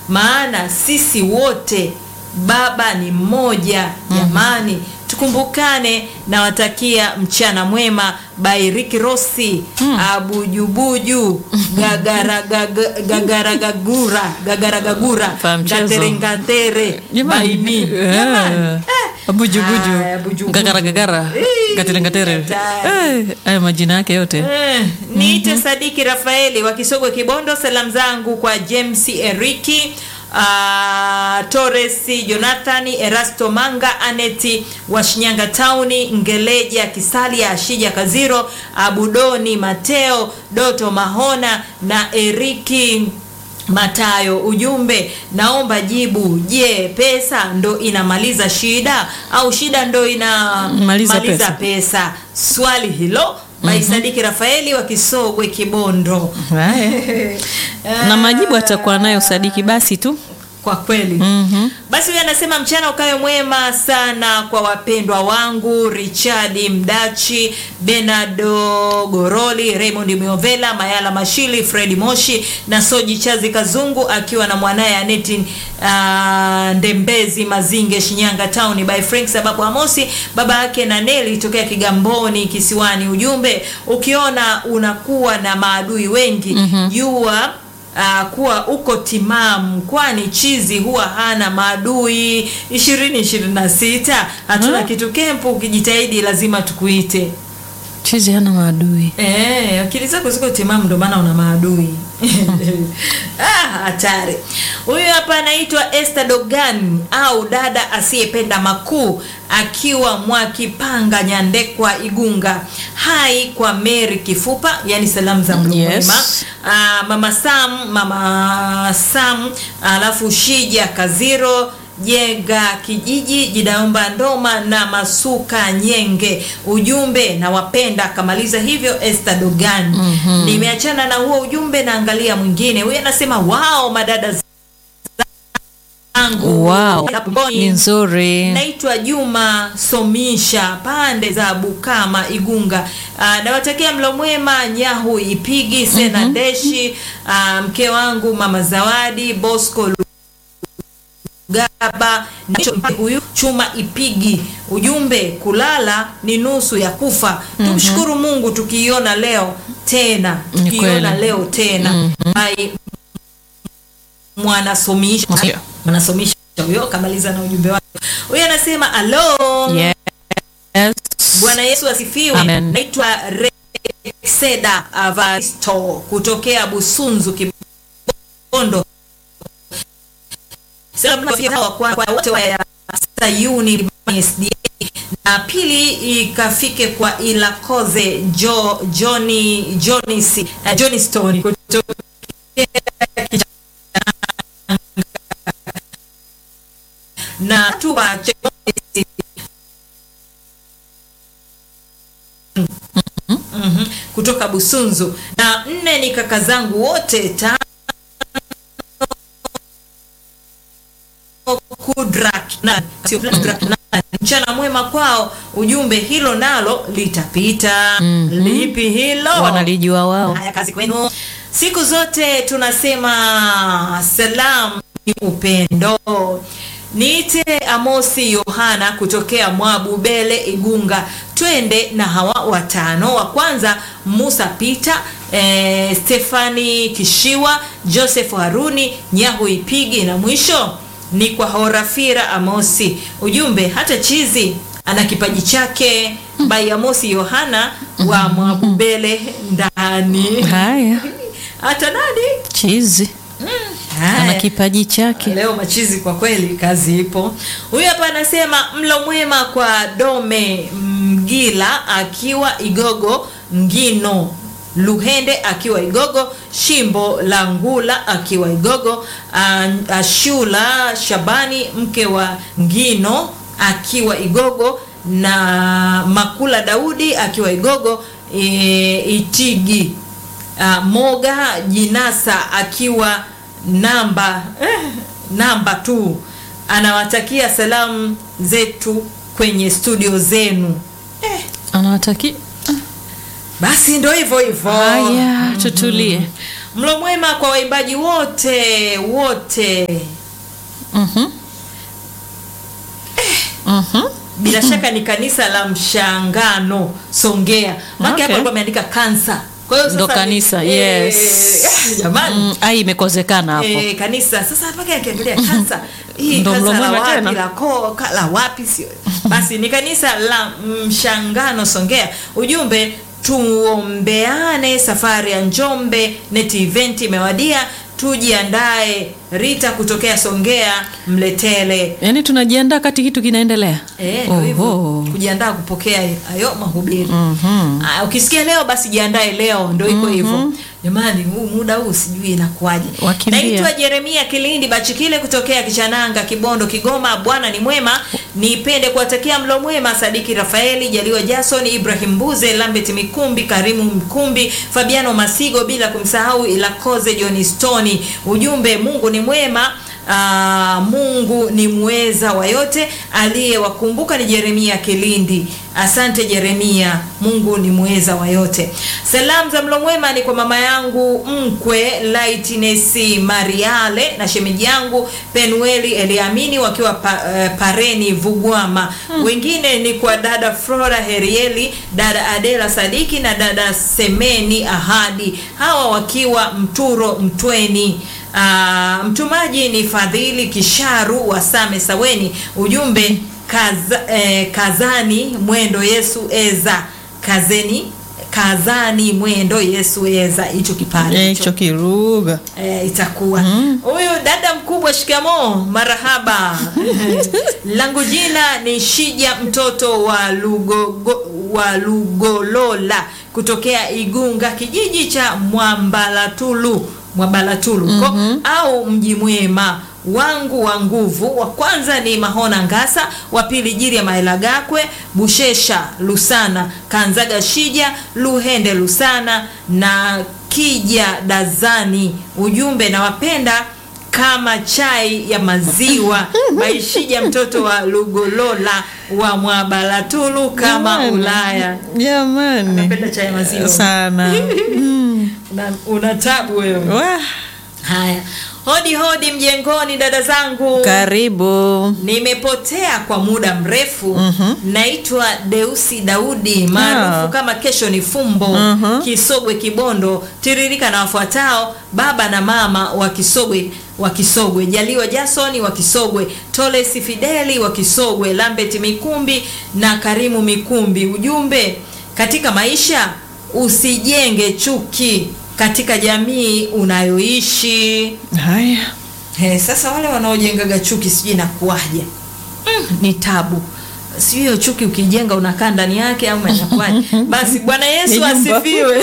maana sisi wote baba ni mmoja jamani tukumbukane nawatakia mchana mwema bairiki rosi abujubuju gagaragagura gagaragagura gagaragagura Fa mchezo. ngatere ngatere Jamani. baimi Eh. Jamani. Abujubuju. Haya, bujubuju. Gagara gagara. Eh, Gatere gatere. hatari. Eh, Hayo majina yake yote. Eh, niite Sadiki Rafaeli wa Kisogwe Kibondo. Salamu zangu kwa James Eriki uh, Torres Jonathan Erasto Manga Aneti wa Shinyanga Tauni Ngeleja Kisalia Ashija Kaziro Abudoni Mateo Doto Mahona na Eriki Matayo, ujumbe naomba jibu. Je, pesa ndo inamaliza shida au shida ndo inamaliza Maliza pesa. pesa. Swali hilo by Sadiki Rafaeli wa Kisogwe Kibondo. Haya. Na majibu atakuwa nayo Sadiki basi tu. Kwa kweli Mhm. basi huyu anasema mchana ukawe mwema sana kwa wapendwa wangu Richard Mdachi, Benado Goroli, Raymond Miovela, Mayala Mashili, Fredi Moshi na Soji Chazi Kazungu akiwa na mwanaye Aneti uh, Ndembezi Mazinge Shinyanga Town by Frank sababu Amosi baba yake na Neli tokea Kigamboni Kisiwani. Ujumbe ukiona unakuwa na maadui wengi jua uh, kuwa uko timamu kwani chizi huwa hana maadui ishirini ishirini na sita hatuna Hmm. kitu kempu ukijitahidi lazima tukuite Chizi hana maadui. Eh, akili zako ziko timamu ndio maana una maadui ah, hatari huyu hapa anaitwa Esther Dogan au dada asiyependa makuu akiwa Mwakipanga Nyandekwa Igunga hai kwa Mary Kifupa yani salamu za mlo Yes. mwema Ah, mama Sam mama Sam alafu Shija Kaziro Jega kijiji Jidaomba Ndoma na Masuka Nyenge. Ujumbe na wapenda akamaliza hivyo Esther Dogan. Nimeachana na huo ujumbe naangalia mwingine. Huyu anasema wao madada zangu. Wow. Ni nzuri. Naitwa Juma Somisha pande za Bukama Igunga. Uh, nawatakia mlo mwema Nyahu Ipigi Sena Deshi ah, mke wangu mama Zawadi Bosco Gaba na huyu Chuma Ipigi. Ujumbe kulala ni nusu ya kufa. Tumshukuru Mungu tukiiona leo tena, Ni tukiiona kweli. leo tena. Ai, mwanasomisha Ndio. mwanasomisha huyo kamaliza na ujumbe wake. Huyu anasema alo, Yes. Bwana Yesu asifiwe. Amen. Naitwa Rexeda Avaristo kutokea Busunzu Kibondo. Salamu kwa hawa kwa kwa wote wa Sayuni SDA na pili ikafike kwa Ilakoze Jo Johnny Johnny uh, Johnny Stone kutokea na tuwa Mhm, kutoka Busunzu na nne ni kaka zangu wote tano Kudrak na sio Kudrak na mchana mwema kwao. Ujumbe hilo nalo litapita. Mhm. Lipi hilo? Wanalijua wao. Haya, kazi kwenu. Siku zote tunasema salamu ni upendo. Niite Amosi Yohana kutokea Mwabubele Igunga, twende na hawa watano. Wa kwanza Musa Peter, eh, Stefani Kishiwa, Joseph Haruni, Nyahu Ipigi na mwisho ni kwa Horafira Amosi. Ujumbe hata chizi ana kipaji chake. Bai Amosi Yohana wa Mwabubele ndani. Haya. Hata nani? Chizi. Ana Haya. kipaji chake. Leo machizi kwa kweli, kazi ipo. Huyu hapa anasema mlo mwema kwa Dome Mgila akiwa Igogo Ngino, Luhende akiwa Igogo, Shimbo la Ngula akiwa Igogo, An- Ashula Shabani mke wa Ngino akiwa Igogo na Makula Daudi akiwa Igogo e, Itigi uh, Moga Jinasa akiwa namba eh, namba tu anawatakia salamu zetu kwenye studio zenu eh, Anawataki. basi ndo hivyo hivyo Haya, tutulie. mlo mwema kwa waimbaji wote wote Mhm. Mhm. bila shaka ni kanisa la mshangano songea maki Okay. hapa alikuwa ameandika kansa kwa hiyo Ndo sasa ni- kanisa, eh, yes. ah, jamani Mm, ai imekozekana hapo. Eh, kanisa sasa mpaka akiangalia kansa hii Ndo kansa mlo la mwema wapi tena. la koo ka- la wapi sio basi ni kanisa la mshangano songea ujumbe tuombeane safari ya njombe neti event imewadia tujiandae rita kutokea songea mletele Yaani tunajiandaa kati kitu kinaendelea. Eh, ndio hivyo Oho. kujiandaa kupokea hayo mahubiri Mhm. Ah, ukisikia leo basi jiandae leo ndo iko hivyo jamani huu muda huu sijui inakuwaje Wakimbia. naitwa jeremia kilindi bachikile kutokea kichananga kibondo kigoma bwana ni mwema nipende kuwatakia mlo mwema sadiki rafaeli jaliwa jason ibrahim mbuze lambet mikumbi karimu mkumbi fabiano masigo bila kumsahau ilakoze john stoni ujumbe mungu ni mwema Aa, mungu ni mweza wa yote aliyewakumbuka ni jeremia kilindi asante jeremia mungu ni mweza wa yote salamu za mlo mwema ni kwa mama yangu mkwe lightness mariale na shemeji yangu penueli eliamini wakiwa pa, eh, pareni vugwama wengine ni kwa dada flora herieli dada adela sadiki na dada semeni ahadi hawa wakiwa mturo mtweni Ah, mtumaji ni fadhili kisharu wa same saweni ujumbe kaza, eh, kazani mwendo yesu eza kazeni kazani mwendo yesu eza hicho kipande Eh, hicho hicho kiruga. eh, itakuwa huyu dada mkubwa shikamo marahaba langu jina ni shija mtoto wa lugogo, wa lugolola kutokea igunga kijiji cha mwambalatulu mwabalatulu mm-hmm. au mji mwema wangu wa nguvu wa kwanza ni mahona ngasa wa pili jiri ya maelagakwe bushesha lusana kanzaga shija luhende lusana na kija dazani ujumbe nawapenda kama chai ya maziwa maishija mtoto wa lugolola wa mwabalatulu kama Jamani. ulaya Jamani. napenda chai ya maziwa Sana. Mm. una, una tabu wewe Wah, haya hodi hodi mjengoni dada zangu Karibu. nimepotea kwa muda mrefu Mhm. naitwa deusi daudi maarufu Ah. kama kesho ni fumbo Mhm. kisogwe kibondo tiririka na wafuatao baba na mama wa kisogwe wa kisogwe jaliwa jasoni wa kisogwe tolesi fideli wa kisogwe lambet mikumbi na karimu mikumbi ujumbe katika maisha usijenge chuki katika jamii unayoishi Haya. He, sasa wale wanaojengaga chuki sijui inakuwaje mm, ni tabu sijui hiyo chuki ukijenga unakaa ndani yake au inakuwaje basi bwana yesu Ni nyumba. asifiwe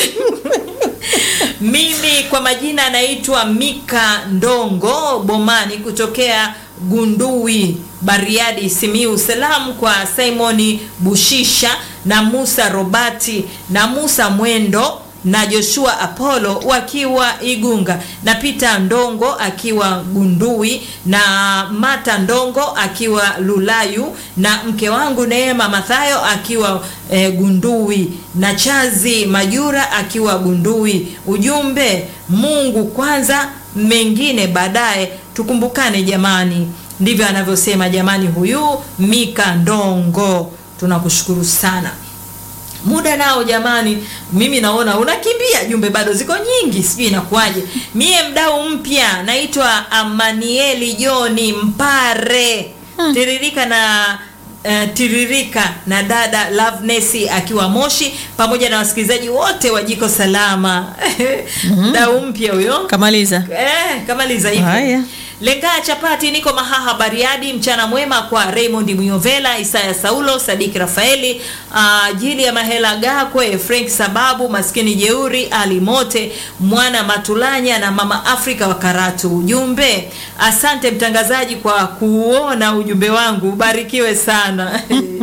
mimi kwa majina anaitwa mika ndongo bomani kutokea gundui bariadi simiu salamu kwa simoni bushisha na musa robati na musa mwendo na joshua apollo wakiwa igunga na peter ndongo akiwa gundui na mata ndongo akiwa lulayu na mke wangu neema mathayo akiwa e, gundui na chazi majura akiwa gundui ujumbe mungu kwanza mengine baadaye tukumbukane jamani ndivyo anavyosema jamani huyu mika ndongo tunakushukuru sana muda nao jamani mimi naona unakimbia jumbe bado ziko nyingi sijui inakuwaje mie mdau mpya naitwa amanieli joni mpare tiririka na Uh, tiririka na dada Loveness akiwa Moshi pamoja na wasikilizaji wote wa Jiko Salama. Mdau mpya huyo. Kamaliza. Eh, kamaliza hivyo. Haya. Lengaa chapati niko Mahaha Bariadi. Mchana mwema kwa Raymond Muyovela, Isaya Saulo, Sadiki Rafaeli, uh, Jili ya Mahela Gakwe, Frank Sababu, Maskini Jeuri, Ali Mote, Mwana Matulanya na Mama Afrika wa Karatu. Ujumbe, asante mtangazaji kwa kuona ujumbe wangu, ubarikiwe sana.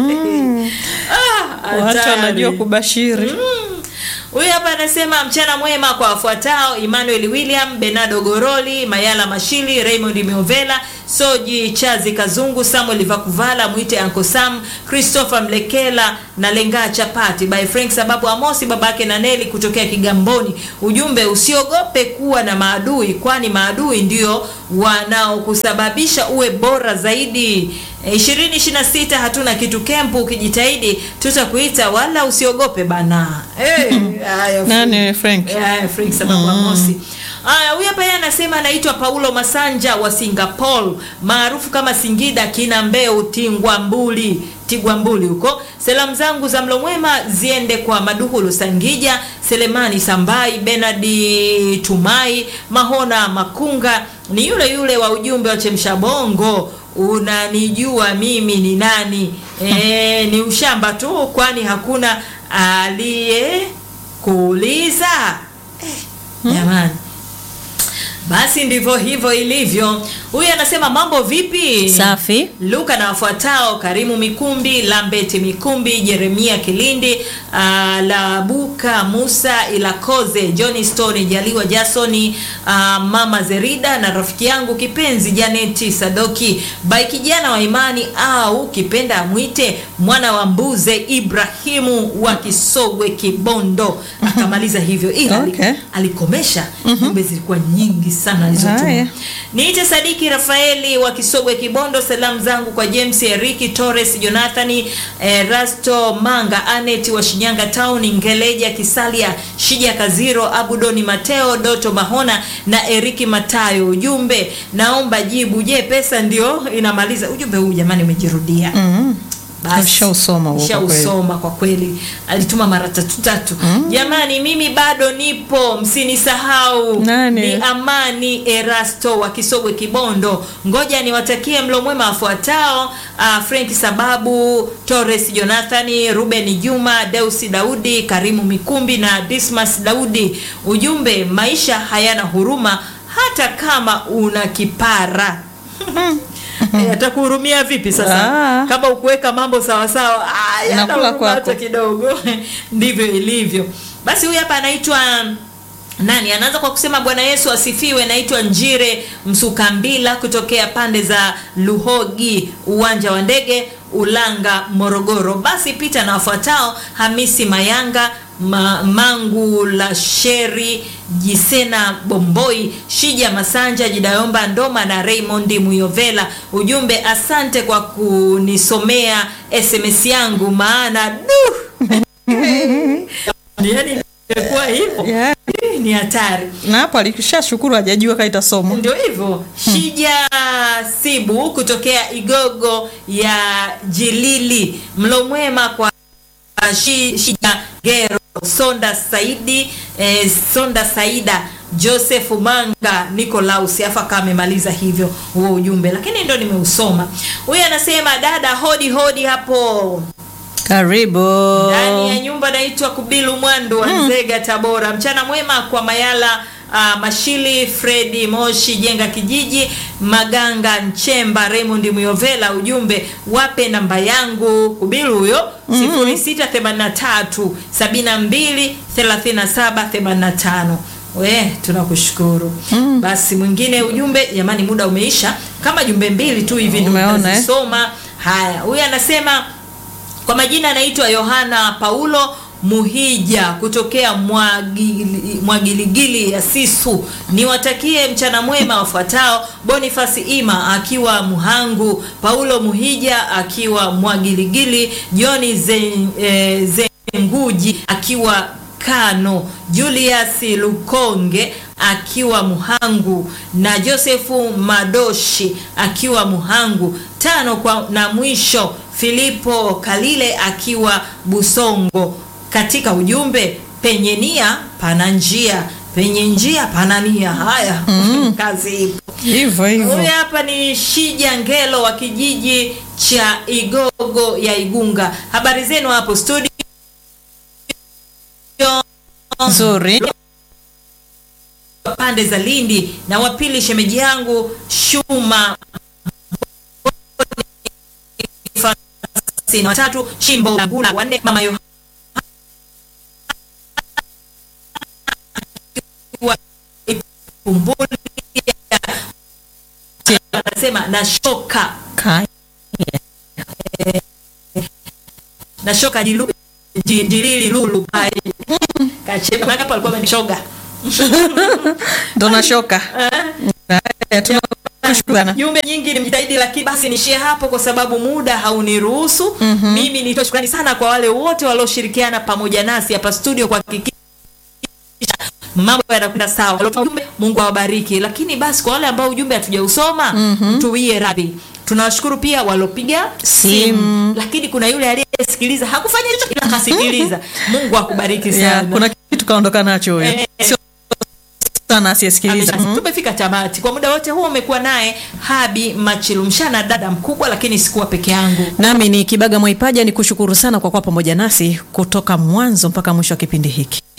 ah, Watu hatari. wanajua kubashiri. Huyu hapa anasema mchana mwema kwa wafuatao: Emmanuel William, Bernardo Goroli, Mayala Mashili, Raymond Miovela, Soji Chazi Kazungu, Samuel Vakuvala, mwite Uncle Sam, Christopher Mlekela na Lenga Chapati by Frank sababu Amosi babake na Neli kutokea Kigamboni. Ujumbe, usiogope kuwa na maadui, kwani maadui ndio wanaokusababisha uwe bora zaidi. E, 2026 hatuna kitu kempu, ukijitahidi tutakuita, wala usiogope bana. Eh, haya, Nani Frank? Yeah, Frank sababu Amosi. Aya, huyu hapa yeye anasema anaitwa Paulo Masanja wa Singapore, maarufu kama Singida kina Mbeu Tingwambuli Tigwambuli huko. Salamu zangu za mlo mwema ziende kwa Maduhulu Sangija, Selemani Sambai, Benadi Tumai, Mahona Makunga, ni yule yule wa ujumbe wa Chemsha Bongo. Unanijua mimi ni nani? E, ni ushamba tu, kwani hakuna aliye kuuliza. Eh, jamani basi ndivyo hivyo ilivyo. Huyu anasema mambo vipi? Safi. Luka na wafuatao: Karimu Mikumbi, Lambeti Mikumbi, Jeremia Kilindi, uh, Labuka Musa Ilakoze, Johnny Stone, Jaliwa Jasoni, uh, Mama Zerida na rafiki yangu kipenzi Janeti Sadoki, bai kijana wa imani au kipenda amwite mwana wa mbuze Ibrahimu wa Kisogwe Kibondo. Akamaliza hivyo ila Okay. alikomesha jumbe zilikuwa nyingi sana alizotuma. Haya. Niite Sadiki Rafaeli wa Kisogwe Kibondo. Salamu zangu kwa James Eriki Torres, Jonathani eh, Rasto Manga, Anet wa Shinyanga Town, Ngeleja Kisalia, Shija Kaziro, Abudoni Mateo, Doto Mahona na Eriki Matayo. Ujumbe, naomba jibu. Je, pesa ndio inamaliza? Ujumbe huu jamani umejirudia. Mhm. Basi. Ushausoma huo kwa kweli. Ushausoma kwa kweli, alituma mara tatu tatu. Jamani, mimi bado nipo, msinisahau. Nani? Ni Amani Erasto wa Kisogwe Kibondo. Ngoja niwatakie mlo mwema wafuatao: uh, Frank Sababu, Torres Jonathani, Ruben Juma, Deusi Daudi, Karimu Mikumbi na Dismas Daudi. Ujumbe, maisha hayana huruma hata kama una kipara. Eh, atakuhurumia vipi sasa Ah. kama ukuweka mambo sawa sawa ah, yana Nakula huruma kwako. hata kidogo ndivyo ilivyo basi huyu hapa anaitwa nani anaanza kwa kusema bwana yesu asifiwe naitwa njire msukambila kutokea pande za luhogi uwanja wa ndege ulanga morogoro basi pita na wafuatao hamisi mayanga Ma, mangu la sheri jisena bomboi shija masanja jidayomba ndoma na raymond muyovela ujumbe asante kwa kunisomea sms yangu maana du yani imekuwa hivyo Yeah. Hii ni hatari Na hapo alishashukuru hajajua kama itasomwa. ndio hivyo shija sibu kutokea igogo ya jilili mlo mwema kwa shi, shija gero sonda saidi eh, sonda saida joseph manga nicolaus afa kama amemaliza hivyo huo ujumbe lakini ndo nimeusoma huyu anasema dada hodi hodi hapo Karibu. ndani ya nyumba naitwa kubilu mwandu wa nzega tabora mchana mwema kwa mayala uh, mashili fredi moshi jenga kijiji maganga nchemba raymond muyovela ujumbe wape namba yangu kubilu huyo 0683 72 37 85 we tunakushukuru basi mwingine ujumbe jamani muda umeisha kama jumbe mbili tu hivi ndio Umeona, eh? tutazisoma haya huyu anasema kwa majina anaitwa Yohana Paulo Muhija kutokea Mwagili- Mwagiligili ya Sisu. Niwatakie mchana mwema wafuatao: Bonifasi Ima akiwa Muhangu, Paulo Muhija akiwa Mwagiligili, Joni Zen, eh, Zenguji akiwa Kano, Julius Lukonge akiwa Muhangu na Josefu Madoshi akiwa Muhangu. Tano kwa na mwisho Filipo Kalile akiwa Busongo. Katika ujumbe, penye nia pana njia, penye njia pana nia. Haya, kazi ipo. Hivyo hivyo. Huyu hapa ni Shija Ngelo wa kijiji cha Igogo ya Igunga. Habari zenu hapo studio? Nzuri. pande za Lindi na wa pili shemeji yangu Shuma Bonifasi, na watatu Shimbo Laguna, wanne mama Yohana Ipumbuli, anasema nashoka Ka- nashoka jilu ji- jilili lulu pai kacheka maana hapo alikuwa amenishoga ndo nashoka Haya, tunakushukuru. jumbe nyingi nimjitahidi lakini basi nishie hapo kwa sababu muda hauniruhusu mimi nitoe shukrani sana kwa wale wote walioshirikiana pamoja nasi hapa studio kuhakikisha mambo yanakwenda sawa Waliotuma ujumbe, mungu awabariki lakini basi kwa wale ambao ujumbe hatujausoma tuwie radhi tunawashukuru pia waliopiga simu Simu. lakini kuna yule aliyesikiliza hakufanya hicho ila akasikiliza mungu akubariki Yeah, sana kuna kitu kaondoka nacho huyo Eh. sio sana asiyesikiliza Amesha- Mhm. tumefika tamati kwa muda wote huo umekuwa naye habi machilumshana dada mkubwa lakini sikuwa peke yangu nami ni kibaga mwaipaja ni kushukuru sana kwa kuwa pamoja nasi kutoka mwanzo mpaka mwisho wa kipindi hiki